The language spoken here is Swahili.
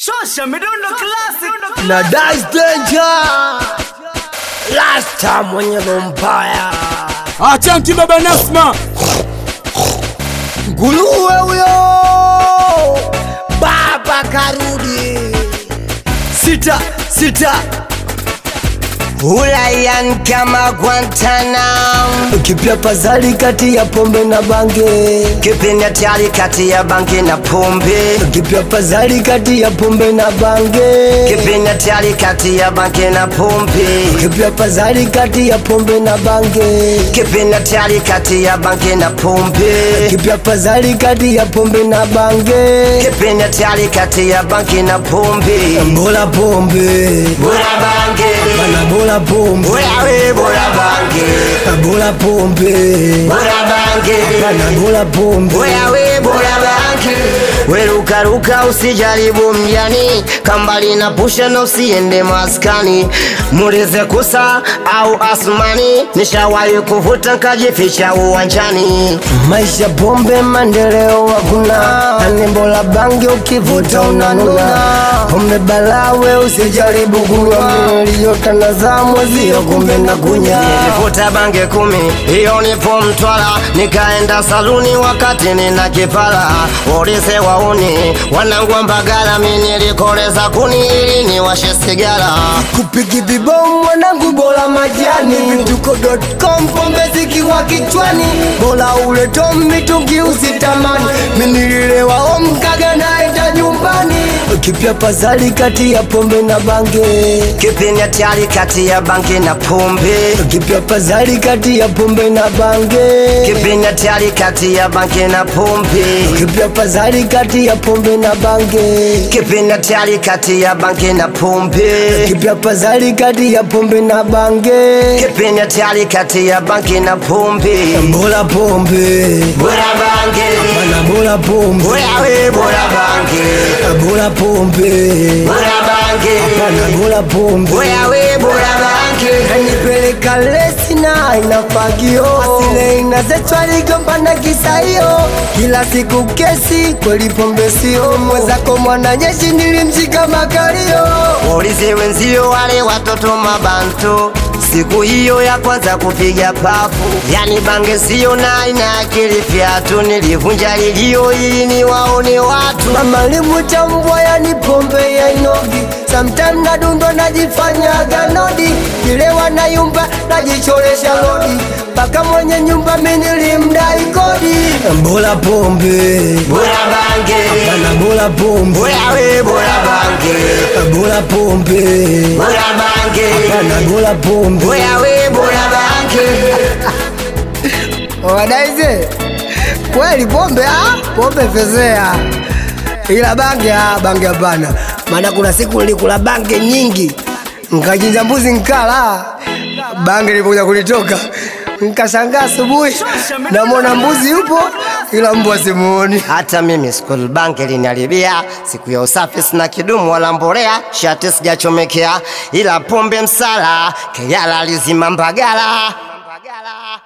Shosha midundo classic na Dice Danger Rasta mwenye lombaya Achanti baba Nasma, nguruwe huyo baba karudi sita sita Ulayan kama Guantanamo, kipya pazali kati ya pombe na bange kipindi hatari kati ya bangi na pombe, kipya pazali kati ya pombe na bange kipindi hatari kati ya bangi na pombe, kipya pazali kati ya pombe na bange kipindi hatari kati ya bangi na pombe, kipya pazali kati ya pombe na bange kipindi hatari kati ya bangi na pombe. bora pombe Bora bange, bana bora pombe bora we, bora bange, bora pombe bora bange, bana bora pombe bora we, bora bange. Werukaruka usijaribu mjani, kambali na pusha na usiende maskani, mulize kusa au asmani, nishawahi kuvuta nkajificha uwanjani. maisha pombe maendeleo hakuna anembo la bangi ukivuta unanuna pombe balawe usijaribu kunywa miliyotana mwezio kumbe na kunya Nilivuta bange kumi, hiyo nipo Mtwara, nikaenda saluni wakati nina kipara, ulise wauni wanangwa Mbagala, mi nilikoleza kuni ili niwashe sigara. kupiki vibomu mwanangu bora majani vituko.com pombe zikiwa kichwani bora ule tom mitungi usitamani minililewa omkaga naenda nyumbani kipya pazali kati ya pombe na bange Kipindi hatari kati ya bangi na pombe, kipya pazali kati ya pombe na bange kipindi hatari kati ya bangi na pombe, kipya pazali kati ya pombe na bange kipindi hatari kati ya bangi na pombe, kipya pazali kati ya pombe na bange kipindi hatari kati ya bangi na pombe. bora pombe Bora bange, bana bora pombe bora we, bora bange, bora pombe bora bange. bana bora pombe Boya we bora bange kanipeleka lesi na inafagio asile inazetwa ligombana kisaio kila siku kesi kweli pombe sio mwezako mwananyeshi nilimshika makalio Waulize wenzio wale watoto mabantu Siku hiyo ya kwanza kupiga pafu Yani bange sio na ina akili fyatu Nilivunja ilio ili niwaone watu mama limuchambwa yani pombe ya inogi sometime nadundwa najifanya ganodi kilewa na yumba najicholesha lodi mpaka mwenye nyumba minilimdai kodi bora pombe Bora bange bana bora pombe Boya we bora bange bora pombe Bora bange bana bora pombe Boya we bora bange wadaize kweli pombe ah, pombe fezea ila bange ah, bange hapana maana kuna siku nilikula bange nyingi nkachinja mbuzi nkala bange lipokuja kulitoka nkashangaa asubuhi namwona mbuzi yupo ila mbwa simuoni Hata mimi school bank linaribia, siku ya usafi sina kidumu wala mbolea, shati sijachomekea, ila pombe msala, keyala lizima Mbagala.